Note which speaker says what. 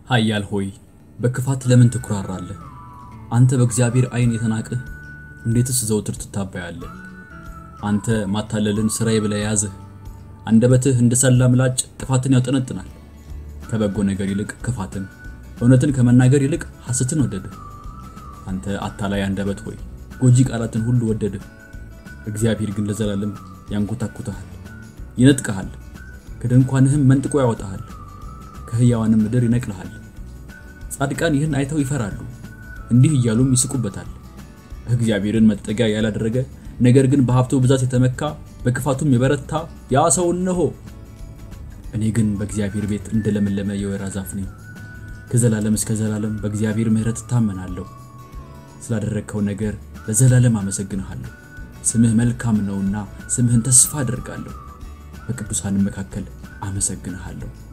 Speaker 1: ኃያል ሆይ በክፋት ለምን ትኩራራለህ? አንተ በእግዚአብሔር ዓይን የተናቅህ እንዴትስ ዘውትር ትታበያለህ? አንተ ማታለልን ሥራዬ ብለህ ያዝህ። አንደበትህ እንደ ሰላ ምላጭ ጥፋትን ያውጠነጥናል። ከበጎ ነገር ይልቅ ክፋትን፣ እውነትን ከመናገር ይልቅ ሐሰትን ወደድህ። አንተ አታላይ አንደበት ሆይ ጎጂ ቃላትን ሁሉ ወደድህ። እግዚአብሔር ግን ለዘላለም ያንኮታኩተሃል፣ ይነጥቀሃል፣ ከድንኳንህም መንጥቆ ያወጣሃል፣ ከሕያዋንም ምድር ይነቅልሃል። ጻድቃን ይህን አይተው ይፈራሉ፣ እንዲህ እያሉም ይስቁበታል። እግዚአብሔርን መጠጊያ ያላደረገ ነገር ግን በሀብቱ ብዛት የተመካ በክፋቱም የበረታ ያ ሰው እነሆ። እኔ ግን በእግዚአብሔር ቤት እንደ ለመለመ የወይራ ዛፍ ነኝ። ከዘላለም እስከ ዘላለም በእግዚአብሔር ምሕረት እታመናለሁ። ስላደረግከው ነገር ለዘላለም አመሰግንሃለሁ። ስምህ መልካም ነውና ስምህን ተስፋ አደርጋለሁ። በቅዱሳንም መካከል አመሰግንሃለሁ።